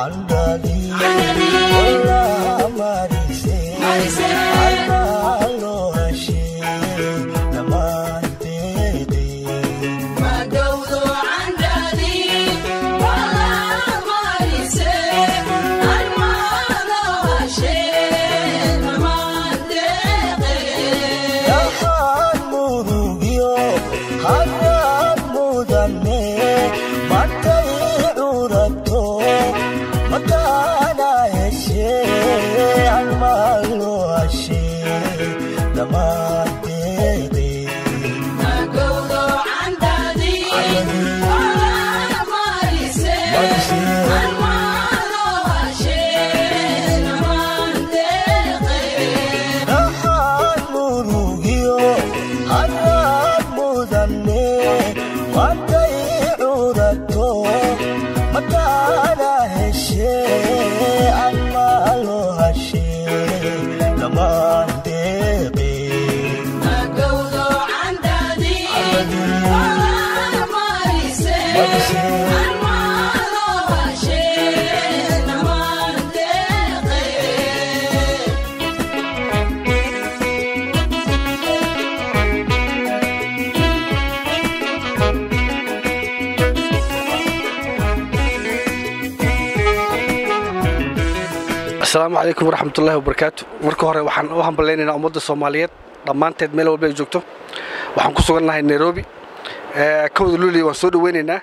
asalaamu calaykum waraxmatullaahi wabarakaatu marka hore waxaan u hambalaynaynaa ummadda soomaaliyeed dhammaanteed meel walba ay joogto waxaan ku sugannahay nairobi kowda luuliya waan soo dhoweynaynaa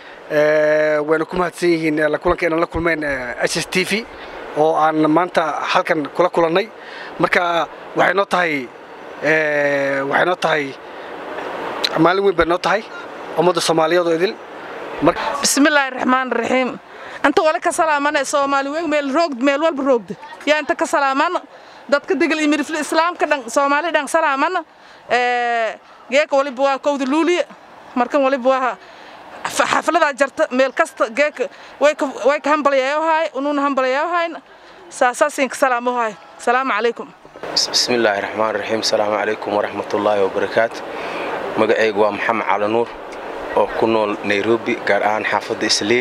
wayna ku mahadsan yihiin la kulanka inaan la kulmeen s s t v oo aan maanta halkan kula kulannay marka waxay noo tahay waxay noo tahay maalin weyn bay noo tahay ummadda soomaaliyeed oo idil bismillaahi raxmaan raxiim inta wale ka salaamana soomaali weyn meel roogd meel walba roogda yaa inta ka salaamana dadka degal imirifle islaamka dhan soomaali dhan salaamana geeka waliba waa kowda luuliya markan waliba waa xafladaa jarta meel kasta geeka way ka hambalyayohaay unuuna hambalyayohayna saasaasin ka salaamohaay salaamu calaykum bismillaahi raxmaan raxiim salaamu calaykum waraxmatullaahi wabarakaatu magacaygu waa maxamed cali nuur oo ku nool nairobi gaar ahaan xaafadda islii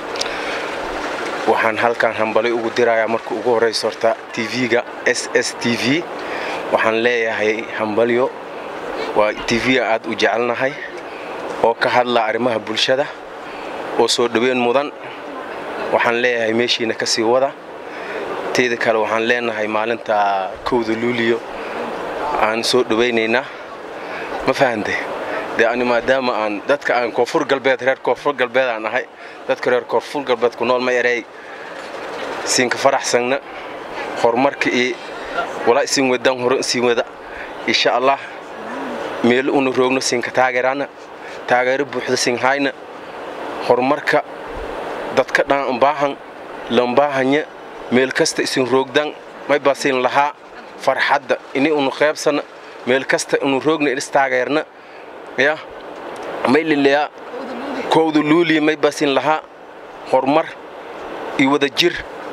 waxaan halkan hambalay ugu dirayaa marka ugu horraysa horta tv-ga s s t v waxaan leeyahay hambalyo waa tv-ga aad u jecelnahay oo ka hadla arrimaha bulshada oo soo dhoweyn mudan waxaan leeyahay meeshiina ka sii wada teeda kale waxaan leenahay maalinta kowda luuliyo aan soo dhowaynaynaa ma fahantay dee ani maadaama aan dadka aan koonfur galbeed reer koonfur galbeed aan ahay dadka reer koonfur galbeed ku nool ma erey siinka faraxsanna horumarka iyo walaa isin wadaan hore siin wada insha allah meel una roogno siinka taageerana taageero buuxda siin hayna horumarka dadka dhan baahan lambaahanya meel kasta isin roogdan may baa siin lahaa farxadda ini unu qaybsana meel kasta unu roogna is taageerna ya may lileyaa kowda luuliya may baasin lahaa horumar iyo wada jir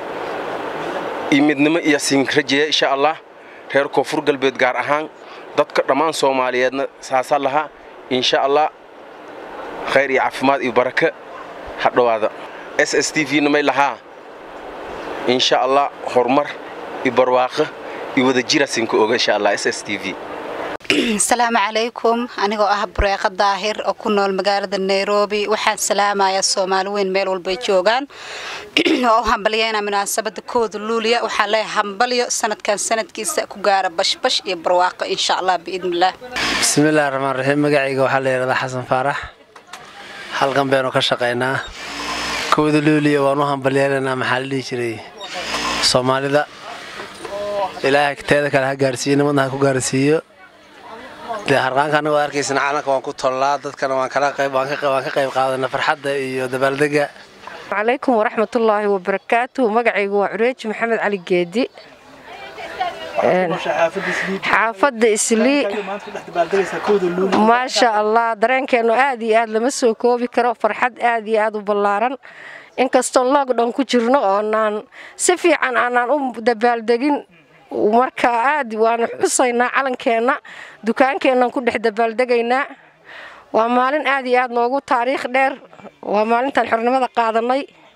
iyo midnimo iyo siin rajeeya insha allah reer koonfur galbeed gaar ahaan dadka dhammaan soomaaliyeedna saasa lahaa insha allah khayr iyo caafimaad iyo baraka ha dhowaada s s t v na may lahaa insha allah horumar iyo barwaaqo iyo wada jira siinka oga insha allah s s t v asalaamu calaykum anigoo ah bureeqa daahir oo ku nool magaalada nairobi waxaan salaamayaa soomaali weyn meel walbay joogaan oo u hambalyeena munaasabada kooda luuliya waxaan leeyahay hambalyo sanadkan sanadkiisa ku gaara bashbash iyo barwaaqo insha allah biidnillaah bismillahi raxmaan raxiim magacayga waxaa la yidhahdaa xasan faarax halkan baynu ka shaqaynaa kooda luuliya waan u hambalyeelaynaa maxaa la dhihi jiray soomaalida ilaahay teeda kale ha gaarsiiyo nimadna ha ku gaarsiiyo dee harqaanka anagoo arkaysan caalanka waan ku tollaa dadkana waan ka qayb qaadana farxadda iyo dabaaldega calaykum waraxmatullaahi wabarakaatu magacaygu waa cureeji maxamed cali geedi xaafadda islii maasha allah dareenkeennu aad iyo aad lama soo koobi karo farxad aad iyo aad u ballaaran inkastoon loogdhan ku jirno oonaan si fiican aanaan u dabaaldegin marka aad waanu xusaynaa calankeenna dukaankeennan ku dhex dabaaldegaynaa waa maalin aad iyo aad noogu taariikh dheer waa maalintaan xornimada qaadanay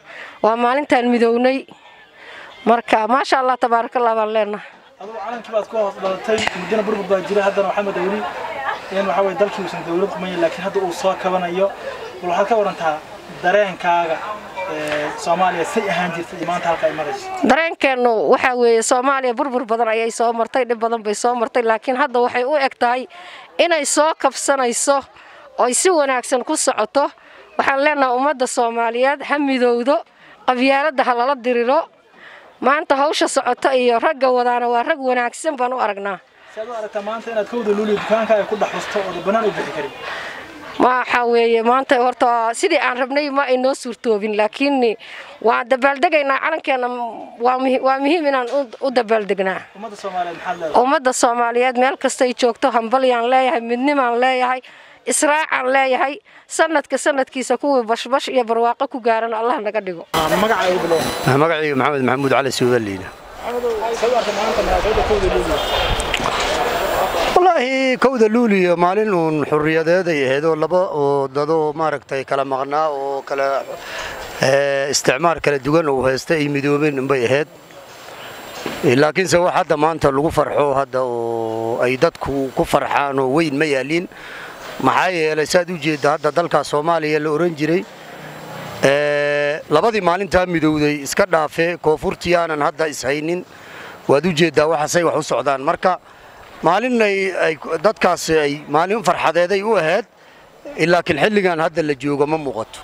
waa maalintaan midownay marka maasha allah tabaarakallah baan leenahay adugu calankii baad ku hoos dhalatay muddana burbur baa jira haddana waxaa madawli in waxaa weye dalkii uusan dawlad qumayn laakiin hadda uu soo kabanayo bal waxaad ka warantaa dareenkaaga soomaaliya say ahaan jirtay iyo maanta halka ay marayso dareenkeennu waxaa weeye soomaaliya burbur badan ayay soo martay dhib badan bay soo martay laakiin hadda waxay u eg tahay inay soo kabsanayso oy si wanaagsan ku socoto waxaan leenahay ummadda soomaaliyeed ha midowdo qabyaaladda ha lala diriro maanta hawsha socota iyo ragga wadaana waa rag wanaagsan baan u aragnaa si aad u aragtaa maanta inaad kowda luuliyo dukaankaaga ku dhex husto ooda bannaan u bixi karin waxa weeye maanta horta sidii aan rabnay ma ay noo suurtoobin laakiin waan dabaaldegaynaa calankeena waa muhiim inaan u dabaaldegnaa ummadda soomaaliyeed maxaad leedahay ummadda soomaaliyeed meel kastay joogto hambalyaan leeyahay midnimaan leeyahay israacaan leeyahay sanadka sanadkiisa kuwii bashbash iyo barwaaqo ku gaaran allah naga dhigo magacaa ugu bilow magacayga maxamed maxamuud cali suudaliina say u aragtay maanta munaasabadda kowda luuliyo wallaahi kowda luuliya maalin uun xurriyadeeday ahayd oo laba oo dadoo maaragtay kala maqnaa oo kala isticmaar kala duwan uu haysta ay midoobeen unbay ahayd laakiinse wax hadda maanta lagu farxo hadda oo ay dadku ku farxaan oo weyn ma yaaliin maxaa yeelay saad u jeedda hadda dalka soomaaliya la ohan jiray labadii maalintaa midowday iska dhaafe koonfurtii aanan hadda ishaynin waad u jeeddaa waxaasay wax u socdaan marka maalin ay dadkaas ay maalin farxadeeday u ahayd laakiin xilligan hadda la joogo ma muuqato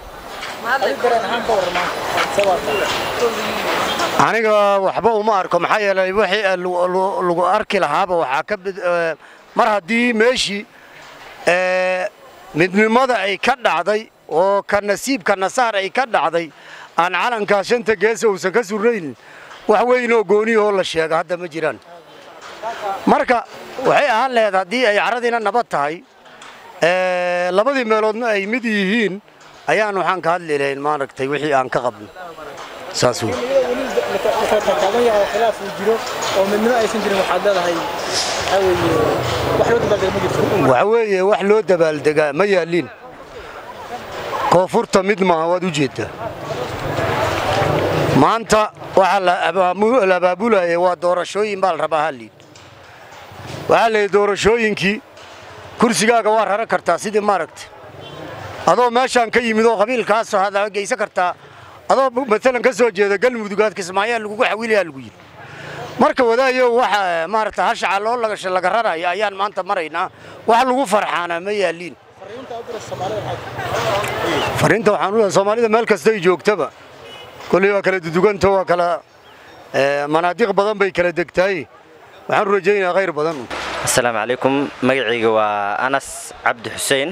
aniga waxba uma arko maxaa yeelay wixii lagu arki lahaaba waxaa ka mar haddii meeshii midnimada ay ka dhacday oo ka nasiibka nasaar ay ka dhacday aan calankaa shanta geesa uusan ka surraynin wax weyn oo gooniyahoo la sheega hadda ma jiraan marka waxay ahaan laheyd haddii ay caradiina nabad tahay labadii meeloodna ay mid yihiin ayaan waxaan ka hadli lahayn maaragtay wixii aan ka qabno saas wey taagan yahay oo khilaaf uu jiro oo midnimo aysan jirin waxaad leedahay waxaa weeye wax loo dabaaldega ma jirto waxa weeye wax loo dabaaldegaa ma yaaliin koonfurta mid maaha waad u jeeddaa maanta waxaa la abaabulaya waa doorashooyin baa la rabaa halliid waxaa layidhi doorashooyinkii kursigaaga waa raran kartaa sidii maaragta adoo meeshaan ka yimid oo qabiilkaasoo hada geysan kartaa adoo maalan ka soo jeeda galmudugaad kismaayaa lagugu xawilayaa lagu yidhi marka wadaayo waxa maaragta hashaca loo lagasha laga raraya ayaan maanta maraynaa wax lagu farxaana ma yaaliin fariinta waxaan u leeyahay soomaalida meel kasta ay joogtaba kolley waa kala duduganta waa kala manaadiq badan bay kala degtaay waxaan rajaynayaa khayr badan asalaamu calaykum magacayga waa anas cabdi xuseen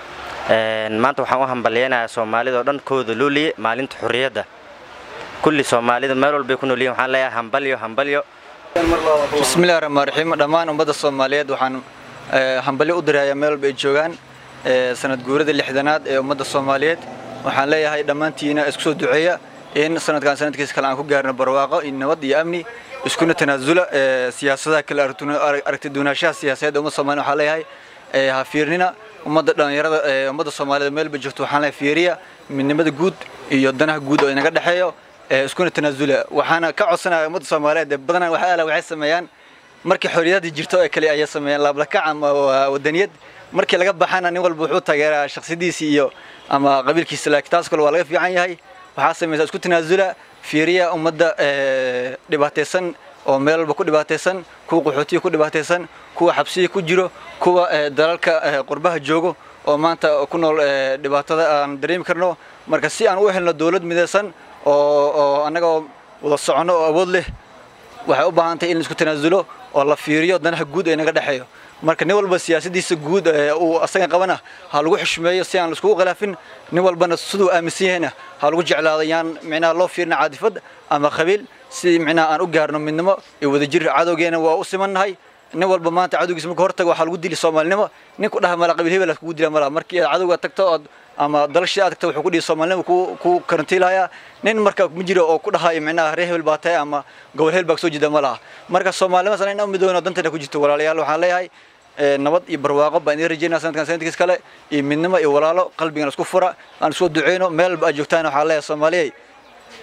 maanta waxaan u hambalyaynayaa soomaalida oo dhan kooda luuliye maalinta xurriyadda kulli soomaalida meel walbay ku noolyihin waxaan leeyahay hambalyo hambalyo bismillahi raxmaan raxiim dhammaan ummadda soomaaliyeed waxaan hambalyo u dirayaa meel walba ay joogaan sanad guurada lixdanaad ee ummadda soomaaliyeed waxaan leeyahay dhammaantiina isku soo duceeya in sanadkan sanadkiisa kale aan ku gaarno barwaaqo iyo nabad iyo amni iskuna tanaasula siyaasadaha kale aragti duunaashaha siyaasadeed ummadda soomaliya waxaan leeyahay ha fiirnina ummadda dhallinyarada ummadda soomaaliyed meelba joogto waxaan leeyahay fiiriya midnimada guud iyo danaha guud oo inaga dhexeeyo iskuna tanaasula waxaana ka codsanaya ummadda soomaaliyeed ee badanaa waxa ala waxay sameeyaan markii xorriyadii jirto ee kale ayay sameeyaan laablakac ama wadaniyad markii laga baxana nin walba wuxuu taageeraa shakhsiyadiisii iyo ama qabiilkiisa laakiin taas kale waa laga fiican yahay waxaa samaysa isku tanaasula fiiriya ummadda dhibaataysan oo meel walba ku dhibaataysan kuwa qaxootiga ku dhibaataysan kuwa xabsiga ku jiro kuwa dalalka qurbaha joogo oo maanta ku nool dhibaatada aan dareemi karno marka si aan u helno dowlad midaysan oo oo annaga wada soconno oo awood leh waxay u baahan tahay in la isku tanaasulo oo la fiiriyo danaha guud ee naga dhexeeyo marka nin walba siyaasadiisa guud uu asaga qabana ha lagu xushmeeyo si aan laiskugu khilaafin nin walbana siduu aaminsan yahayna ha lagu jeclaado yaan micnaha loo fiirina caadifad ama qabiil si micnaha aan u gaarno midnimo iyo wadajir cadowgeena waa u simannahay nin walba maanta cadowgiisa marka hortaga waxaa lagu dili soomaalinimo nin ku dhaha mala qabiil hebel kugu dila mala markii aad cadowga tagto ood ama dalashii aad tagto wuxuu ku dhihi soomaalinimo ku ku karantiilaya nin marka ma jiro oo ku dhahayo micnaha reer hebel baa tahay ama gobol hebel baa soo jeeda ma laha marka soomaalinimaas in u midoono danteena ku jirto walaalayaal waxaan leeyahay nabad iyo barwaaqo baan idin rajaynaa sanadkan sanadkiis kale iyo midnimo iyo walaalo qalbigan isku fura aan isku duceyno meel walba aad joogtaan waxaan leeyahay soomaaliyey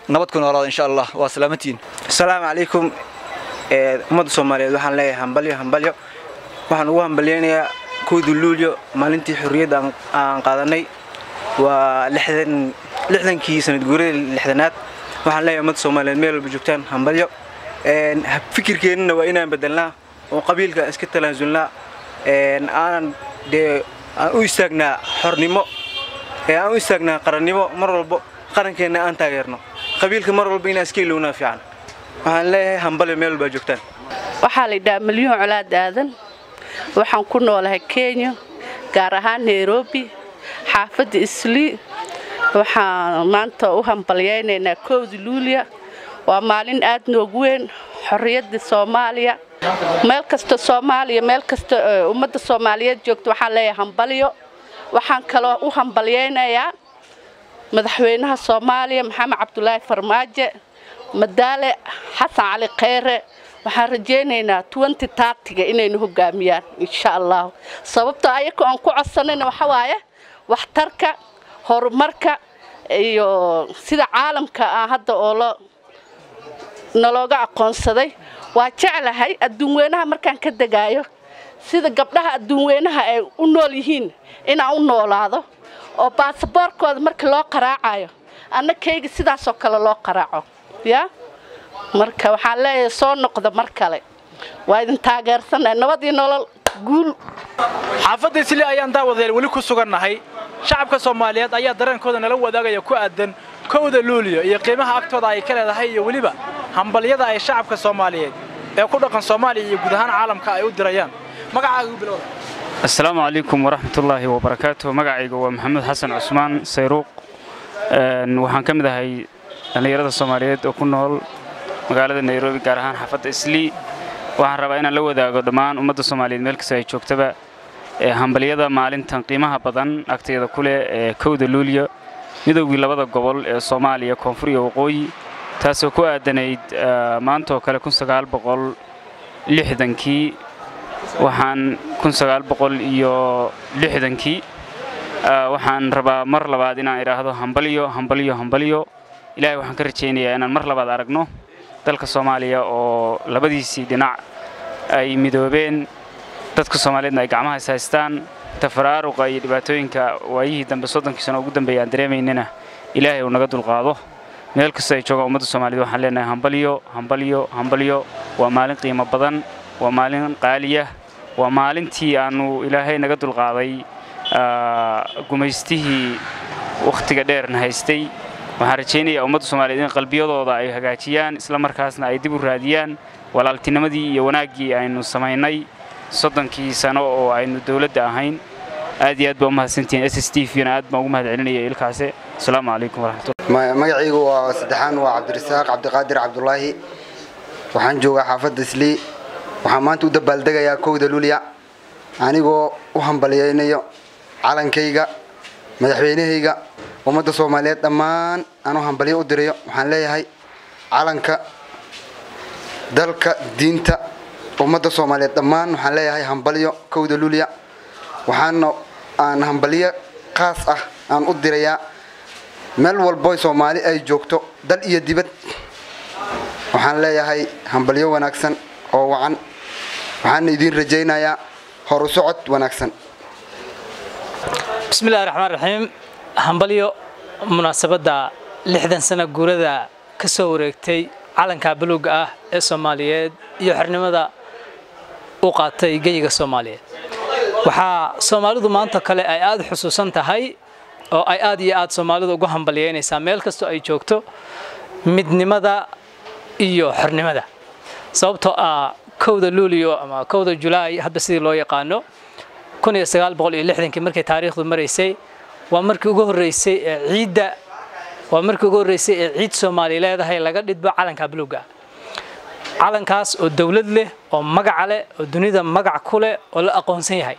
nabad ku noolaada insha allah waa salaamantiin asalaamu calaykum ummadda soomaaliyeed waxaan leeyahay hambalyo hambalyo waxaan ugu hambalyeynayaa kowda luulyo maalintii xorriyadda aan qaadanay waa lixdankii sanad guurada lixdanaad waxaan leeyahay ummadda soomaaliyeed meel walba joogtaan hambalyo fikirkeennana waa inaan bedelnaa oo qabiilka iska talaasulnaa aanan dee aan u istaagnaa xornimo aan u istaagnaa qarannimo mar walbo qarankeenna aan taageerno qabiilka mar walba inaan iska ilownaa fiican waxaan leeyahay hambalyo meel walbaa joogtaan waxaa la yidhaha milyuun colaad aadan waxaan ku noolahay kenya gaar ahaan nairobi xaafadda islii waxaan maanta u hambalyaynaynaa kowda luuliya waa maalin aad noogu weyn xorriyadda soomaaliya meel kasta soomaaliya meel kasta ummadda soomaaliyeed joogta waxaan leeyahay hambalyo waxaan kaloo u hambalyaynayaa madaxweynaha soomaaliya maxamed cabdulaahi farmaajo madaale xasan cali kheyre waxaan rajaynaynaa tuwanti taartiga inaynu hogaamiyaan insha allah sababtoo ayaka aan ku codsanayna waxa waaye waxtarka horumarka iyo sida caalamka ah hadda oo lo nalooga aqoonsaday waa jeclahay adduunweynaha markaan ka degaayo sida gabdhaha adduunweynaha ay u nool yihiin inaan u noolaado oo baasaboorkooda markii loo qaraacayo anna kayga sidaasoo kale loo qaraaco yaa marka waxaan leeyahay soo noqda mar kale waa idin taageersannahay nabad iyo nolol guul xaafadda isli ayaan daawadeel weli ku sugannahay shacabka soomaaliyeed ayaa dareenkooda nala wadaagaya ku aadan kowda luuliyo iyo qiimaha agtooda ay ka leedahay iyo weliba hambalyada ay shacabka soomaaliyeed ee ku dhaqan soomaaliya iyo guud ahaan caalamka ay u dirayaan magacaaga u bilowda asalaamu calaykum waraxmatullaahi wabarakaatu magacayga waa maxamed xasan cusmaan sayruuq waxaan ka mid ahay dhallinyarada soomaaliyeed oo ku nool magaalada nairobi gaar ahaan xaafadda islii waxaan rabaa inaan la wadaago dhammaan ummadda soomaaliyeed meel kasta ay joogtaba hambalyada maalintan qiimaha badan agteeda ku leh ee kowda luuliya midowgii labada gobol ee soomaaliya koonfur iyo waqooyi taasoo ku aadanayd maantaoo kale kii waxaan iyo lixdankii waxaan rabaa mar labaad inaan idhaahdo hambalyo hambalyo hambalyo ilaahay waxaan ka rajaynayaa inaan mar labaad aragno dalka soomaaliya oo labadiisii dhinac ay midoobeen dadka soomaaliyeedna ay gacmaha is haystaan tafaraaruqa iyo dhibaatooyinka waayihii dambe soddonkii sano ugu dambeeya aan dareemaynana ilaahay uu naga dulqaado meel kasta ay joogaan ummadda soomaaliyed waxaan leenahay hambalyo hambalyo hambalyo waa maalin qiimo badan waa maalin qaaliya waa maalintii aannu ilaahay naga dulqaaday gumaystihii wakhtiga dheerna haystay waxaan rajaynayaa ummadda soomaaliyeed in qalbiyadooda ay hagaajiyaan isla markaasna ay dib u raadiyaan walaaltinimadii iyo wanaaggii aynu samaynay soddonkii sano oo aynu dowladda ahayn aad iyo aad baa umahadsantihiin s s t v-na aad baan ugu mahad celinaya ilkaase asalaamu calaykum waraxmatullah magacaygu waa saddexaan waa cabdirasaaq cabdiqaadir cabdulaahi waxaan joogaa xaafadda islii waxaan maanta u dabaaldegayaa kowda luulya anigoo u hambalyaynayo calankayga madaxweynahayga ummadda soomaaliyeed dhammaan aan u hambalyo u dirayo waxaan leeyahay calanka dalka diinta ummadda soomaaliyeed dhammaan waxaan leeyahay hambalyo kowda luulya waxaana aan hambalyo qaas ah aan u dirayaa meel walbo soomaali ay joogto dal iyo dibad waxaan leeyahay hambalyo wanaagsan oo wacan waxaana idiin rajaynayaa horu socod wanaagsan bismillahi raxmaan raxiim hambalyo munaasabadda lixdan sano guurada ka soo wareegtay calanka buluugga ah ee soomaaliyeed iyo xornimada u qaatay geyiga soomaaliyeed waxaa soomaalidu maanta kale ay aad xusuusan tahay oo ay aad iyo aad soomaalidu ugu hambalyeynaysaa meel kastoo ay joogto midnimada iyo xornimada sababtoo ah kowda luulio ama kowda julaay hadba sidii loo yaqaano kii markay taariikhdu maraysay waa markii ugu horreysay ee ciidda waa markii ugu horreysay ee ciid soomaali leedahay laga dhidbo calanka buluugga calankaas oo dowlad leh oo magaca leh oo dunida magac ku leh oo la aqoonsan yahay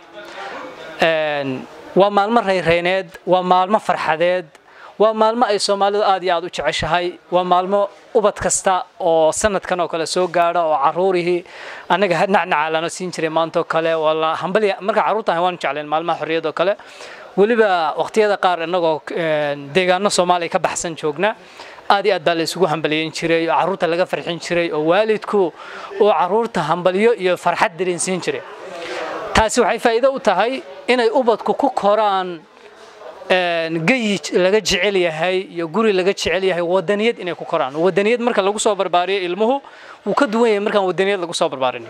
waa maalmo rayrayneed waa maalmo farxadeed waa maalmo ay soomaalidu aad iyo aad u jeceshahay waa maalmo ubad kasta oo sanadkan oo kale soo gaadha oo caruurihii annaga nacnaca lana siin jiray maanta oo kale wala hambalya marka carruurtan waan jecleen maalmaha xorriyad oo kale weliba waqtiyada qaar innagoo deegaano soomaaliya ka baxsan joogna aad iyo aad baa la isugu hambaliyeyn jiray oo carruurta laga farxin jiray oo waalidku uu carruurta hambalyo iyo farxad dareensiin jiray taasi waxay faa'iido u tahay inay ubadku ku koraan geyi laga jecel yahay iyo guri laga jecel yahay wadaniyad inay ku koraan wadaniyad marka lagu soo barbaariyo ilmuhu wuu ka duwan yahay markaan wadaniyad lagu soo barbaarin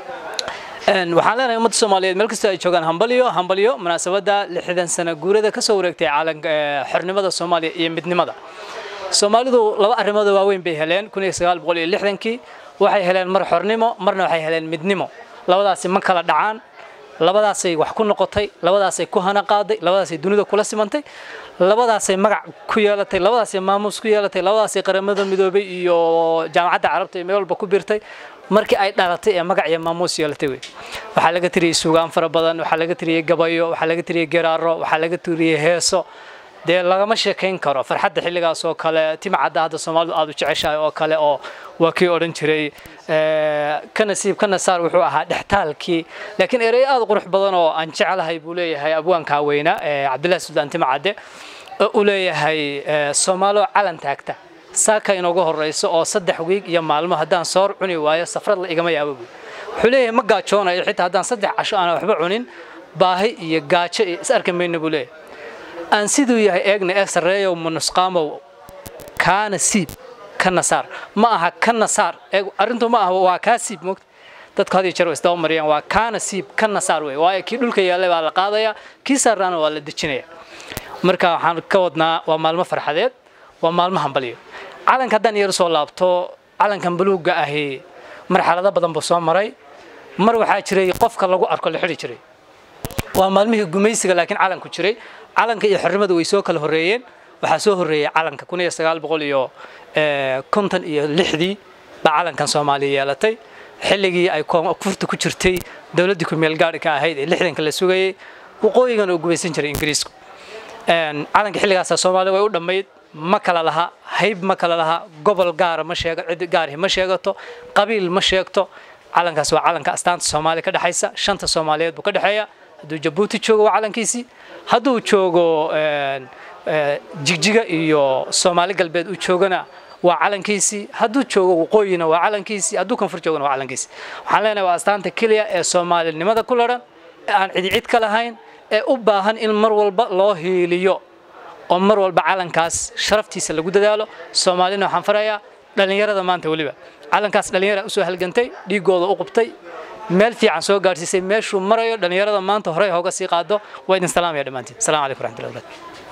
waxaan leenahay ummadda soomaaliyeed meel kastoo ay joogaan hambalyo hambalyo munaasabadda lixdan sano guurada ka soo wareegtay caalanka xornimada soomaaliya iyo midnimada soomaalidu laba arrimood waaweyn bay heleen kun iyo sagaal boqol iyo lixdankii waxay heleen mar xornimo marna waxay heleen midnimo labadaasi ma kala dhacaan labadaasay wax ku noqotay labadaasay ku hana qaaday labadaasay dunida kula simantay labadaasay magac ku yeelatay labadaasay maamuus ku yeelatay labadaasay qaramada midoobay iyo jaamacadda carabta iyo meel walba ku biirtay markii ay dhalatay ee magac iyo maamuus yeelatay wey waxaa laga tiriyey suugaan fara badan waxaa laga tiriyey gabayo waxaa laga tiriyey geraaro waxaa laga tiriyey heeso dee lagama sheekayn karo farxadda xilligaas oo kale timcadda hadda soomaalidu aad u jeceshahay oo kale oo waa kii odhan jiray ka nasiib ka nasaar wuxuu ahaa dhextaalkii laakiin ereyo aad u qurux badan oo aan jecelahay buu leeyahay abwaankaa weyna cabdillahi suldaan timcadde oo uu leeyahay soomaalo calan taagta saaka inoogu horeyso oo saddex wiig iyo maalmo haddaan soor cuni waayo safrad la igama yaabo buy wuxuu leeyahay ma gaajoonayo xitaa haddaan saddex casho aan waxba cunin baahi iyo gaajo iyo is arki mayno buu leeyahay aan siduu yahay eegna ee sarreeyow munusqaamow kaana siib ka nasaar ma aha ka nasaar arrintu ma aha waa kaa siib moogta dadku had iyo jeer way isdaba mariyaan waa kaana siib ka nasaar wey waayo kii dhulka yaallay baa la qaadayaa kii saarraana waa la dejinaya marka waxaan ka wadnaa waa maalmo farxadeed waa maalmo hambalyo calanka haddaan yar soo laabto calankan buluugga ahi marxalado badan buu soo maray mar waxaa jiray qofka lagu arko la xidhi jiray waa maalmihii gumaysiga laakiin calanku jiray calanka iyo xornimada way soo kala horreeyeen waxaa soo horreeyey calanka kun iyo sagaal boqol iyo konton iyo lixdii baa calankan soomaaliya yeelatay xilligii ay koonfurta ku jirtay dowladdii ku meelgaadhka ahayd ee lixdanka la sugayey waqooyigan oo gumaysan jiray ingiriisku calanka xilligaasa soomaaliya way u dhammayd ma kala laha hayb ma kala laha gobol gaara ma sheego cid gaarihi ma sheegato qabiil ma sheegto calankaas waa calanka astaanta soomaaliya ka dhexaysa shanta soomaaliyeed buu ka dhexeeya hadduu jabuuti joogo waa calankiisii hadduu joogo jigjiga iyo soomaali galbeed uu joogana waa calankiisii hadduu joogo waqooyina waa calankiisii hadduu koonfur joogana waa calankiisii waxaan leenahay waa astaanta keliya ee soomaalinimada ku ladhan ee aan cidi cid ka lahayn ee u baahan in mar walba loo hiiliyo oo mar walba calankaas sharaftiisa lagu dadaalo soomaalina waxaan farayaa dhallinyarada maanta weliba calankaas dhallinyara usoo halgantay dhiigooda u qubtay meel fiican soo gaadhsiisay meeshuu marayo dhallinyarada maanta horey hooga sii qaado waa idin salaamaya dhammaantiin asalaamu calaykum waraxmatullahi wabarakatu